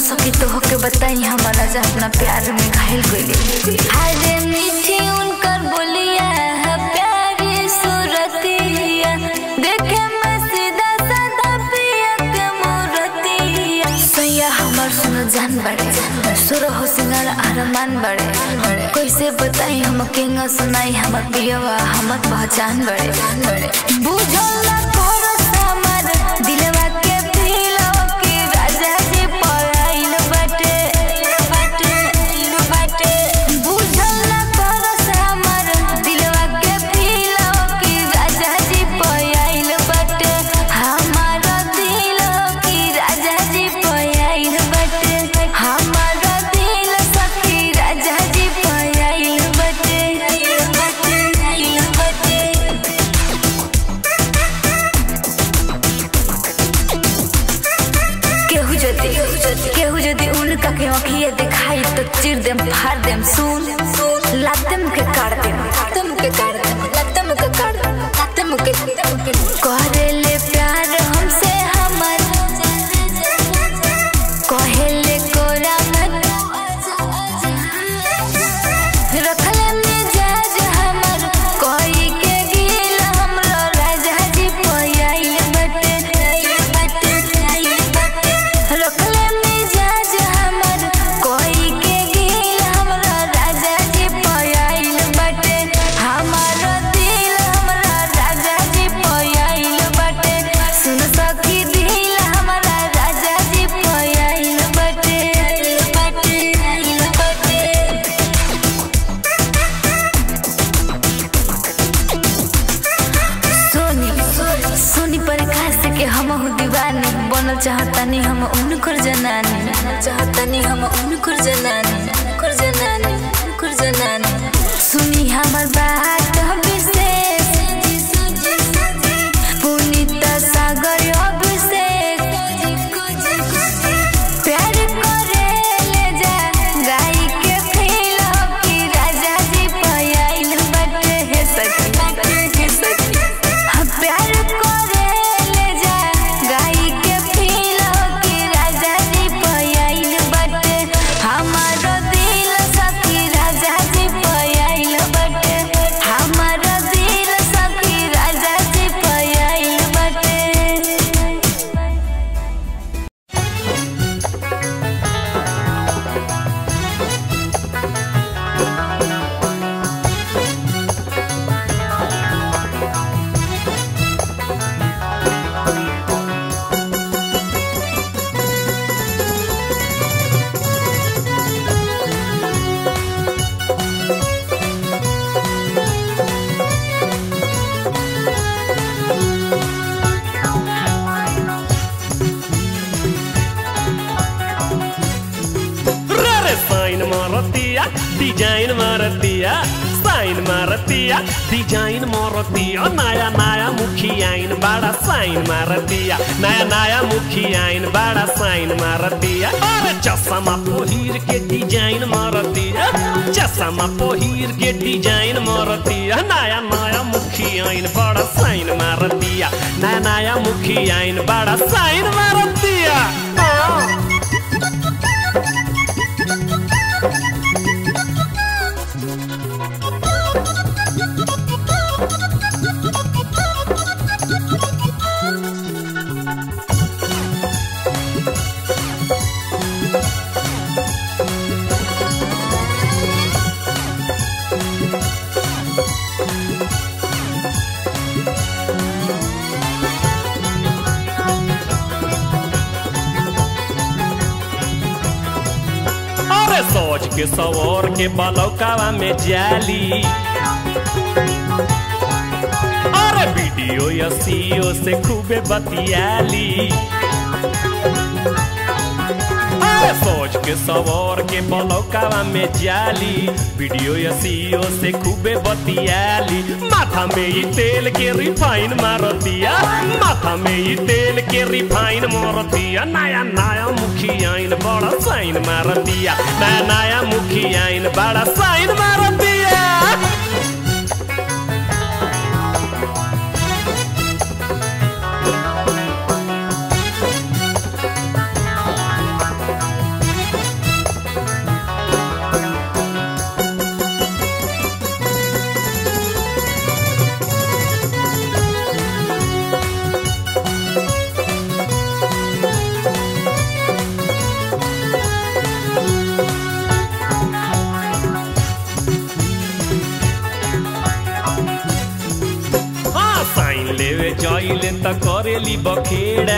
सकी तो होके बताई हमारा जा अपना प्यार में घायल गइले अरे मीठी उनकर बोलिया है प्यारी सूरतिया देखे में सीधा साधा पिया के मूरतिया सैया हमर सुनो जान बड़े सुर हो सिंगार अरमान बड़े कैसे बताई हम केंगा सुनाई हमर पियवा हमर पहचान बड़े बुझल ना करस हमर दिलवा के दिलवा के राजा जी पराइल बाटे बाटे बाटे बुझल ना करस हमर दिलवा के दिलवा के राजा जी पराइल बाटे हमार दिलवा के राजा जी पराइल बाटे हमार दिल सखी राजा जी पराइल बाटे बाटे बाटे केहू जदी केहू जदी उनका के आँखिए दिखाई तो चिर देम फाड़ देम सुन लातम के काट देम लातम के काट देम लातम के काट देम लातम के करे ले प्यार हमसे हमर कहेले कोरा मत रखले मिजाज हमर कोई के गिल हमरो राजा जी पयाइल बटे बटे रखले मिजाज हमर कोई के गिल हमरो राजा जी पयाइल बटे हमारो दिल हमरा राजा जी पयाइल बटे सुन सखी दिल हमरा राजा जी पयाइल बटे बटे बटे सोनी सोनी प्रकाश के हम दीवानी बनल चाहतनी हम उनकर जनानी चाहतनी हम उनकर जनानी उनकर जनानी उनकर जनानी सुनी हमर बात विशेष पुनीत सागर अभिषेक प्यार करे ले जा गाई के फील की राजा जी पयाइल बटे हे सखी हे सखी हम प्यार करे ले जा गाई के फील की राजा जी पयाइल बटे हमारो दिल सखी राजा जी पयाइल बटे हमारो दिल सखी राजा जी पयाइल बटे रे साइन मारतिया डिजाइन मारतिया साइन मारतिया डिजाइन मारतिया नया नया मुखी आइन बड़ा साइन मारतिया नया नया मुखी आइन बड़ा साइन मारतिया अरे चश्मा पहिर के डिजाइन मारतिया चश्मा पहिर के डिजाइन मारतिया नया नया मुखी आइन बड़ा साइन मारतिया नया नया मुखी आइन बड़ा साइन मारतिया अरे सोच के सवर के बलौकावा में जाली अरे वीडियो या सीओ से खूबे बतियाली अरे सोच के सवर के बलौकावा में जाली वीडियो या सीओ से खूबे बतियाली माथा में ही तेल के रिफाइन मारतिया माथा में ही तेल के रिफाइन मारतिया नया नया मुखी आइन बड़ा साइन मारतिया नया नया मुखी आइन बड़ा साइन मारतिया जाइले त करेली बखेड़ा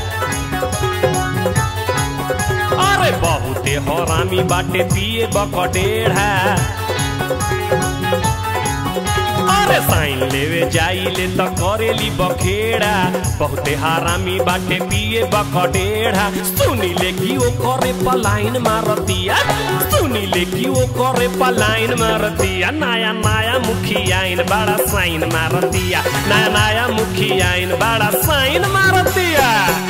अरे बहुते हरामी बाटे पिए बकडेढ़ा अरे साइन लेवे जाइले त करेली बखेड़ा बहुते हरामी बाटे पिए बकडेढ़ा सुनिले कि ओ करे पलाइन मारतिया सुनिले कि ओ करे पलाइन मारतिया नया नया मुखियाइन बड़ा साइन मारतिया नया नया मुखियाइन बड़ा साइन मारतिया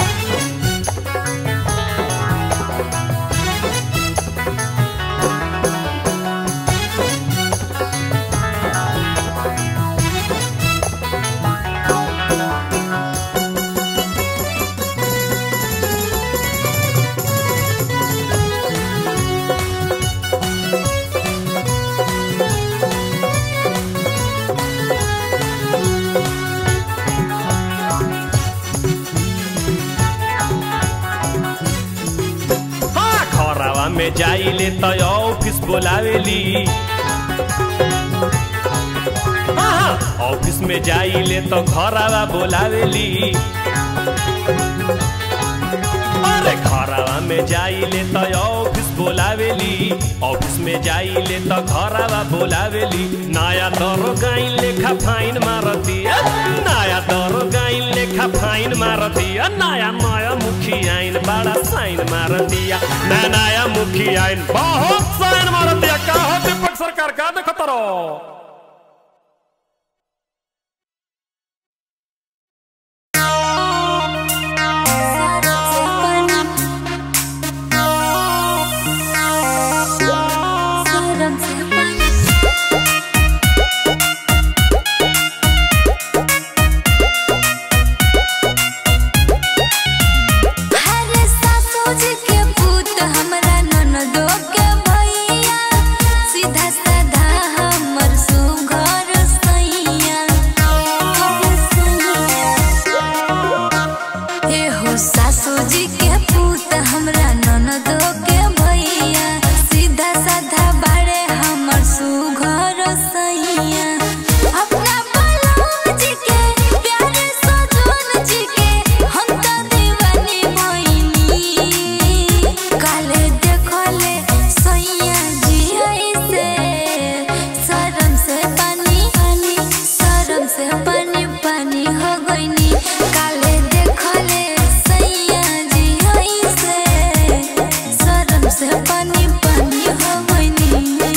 हाँ खरावा में जाइले त ऑफिस बोलावेली हाँ हाँ, ऑफिस में जाइले तो घरावा बोलावेली अरे घरावा में जाइले तो ऑफिस बोलावेली ऑफिस में जाइले तो घरावा बोलावेली नया दरो गाइन लेखा फाइन मारतिया नया दरो गाइन लेखा फाइन मारतिया नया नया मुखी आइन बड़ा साइन मारतिया नया नया मुखी आइन बहुत साइन मारतिया का हो दीपक सरकार का देखो तरो हरे सासुज के पूत हमरा ननदो के भैया सीधा साधा हमर सुघर सैया हे हो सासुज के पूत हमरा ननदो के भैया सीधा साधा बाड़े हमर सुघर सैया अपना बलराम जी के प्यारे सजन जी के हम तो दीवानी भइनी काले देखले सैया जी ऐसे शरम से पानी पानी शरम से पानी पानी हो गइनी काले देखले सैया जी ऐसे शरम से पानी पानी हो गइनी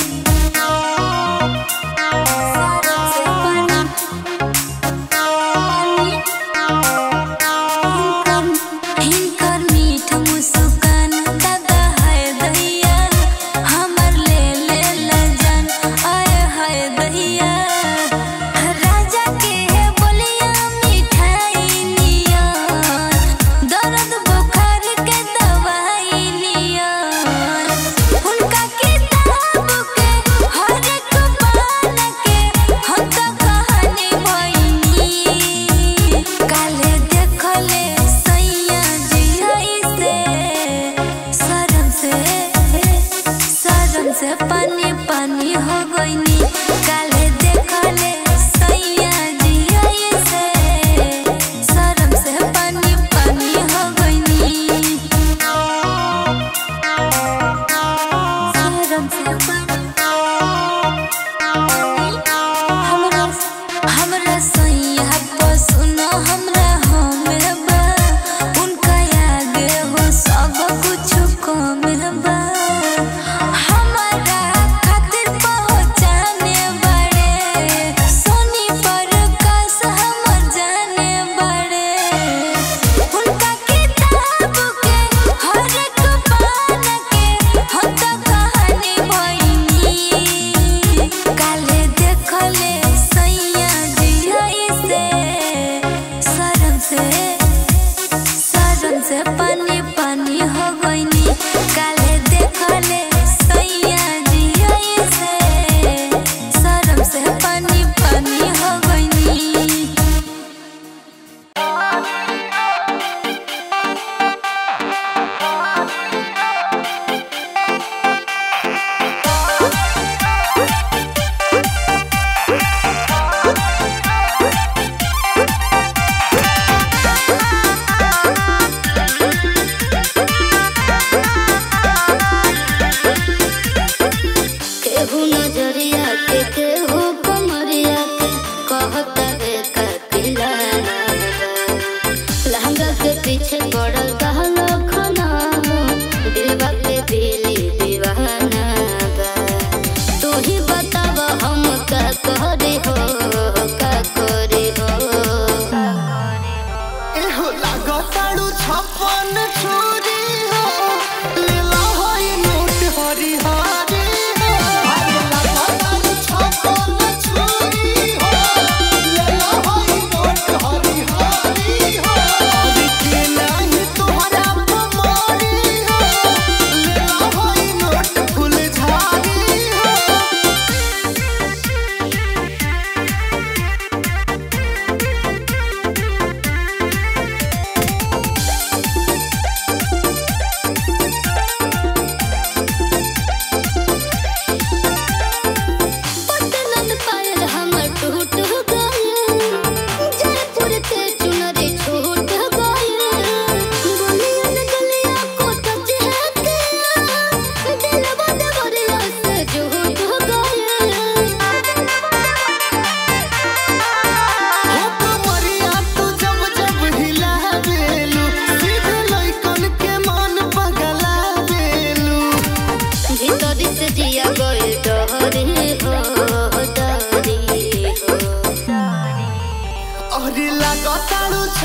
शरम से पानी हिनकर मीठ मुस्कान दादा है दैया हमर ले ले लजन आए है दैया राजा के है बोलिया मिठाई निया दर्द बुखार के दवाई निया उनका किताब के हर एक पान के हम तो कहानी भइनी काले देखले सैया जी ऐसे शरम से शरम से पानी पानी हो गइनी काले देखले सैया जी ऐसे शरम से पानी पानी हो गइनी शरम से पानी हमरा हमरा सैया पर सुनो हमरा हमे बा उनका आगे हो सब कुछ कम बा हमारा खातिर पहचाने बड़े सोनी पर कस हमर जाने बड़े उनका किताब के हर एक पान के हम तो कहानी भइनी काले देखले सैया जी ऐसे शरम से शरम से पानी पानी हो गइनी काले देख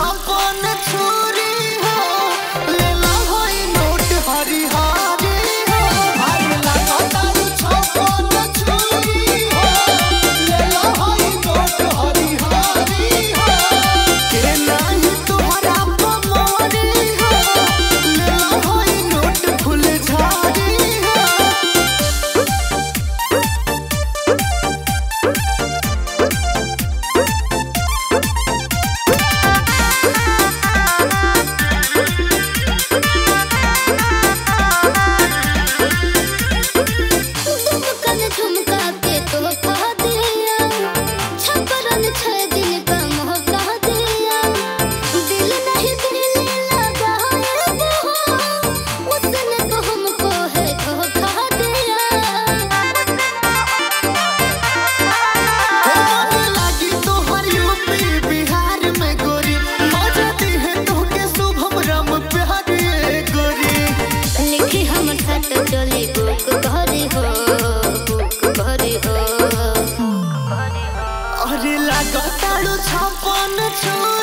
छप्पन छुरी हो लेला होई नोट हरिहारी हो अरे लगातार छप्पन छुरी हो लेला होई नोट हरिहारी हो के नाही तोहरा पमरी हो लेला होई नोट फुलझारी हो दुमकन झुमका के तोहफा दिया छपरन छह दिन का मौका दिया दिल नहीं दिल लगाए वो उसने तो हमको है धोखा दिया होने लगी तोहर यूपी बिहार में गोरी मजाती है तोहके शुभम राम प्यारे गोरी लिखी हम खत चली बुक भरी हो बुक भरी हो अरे लगातार छप्पन छुरी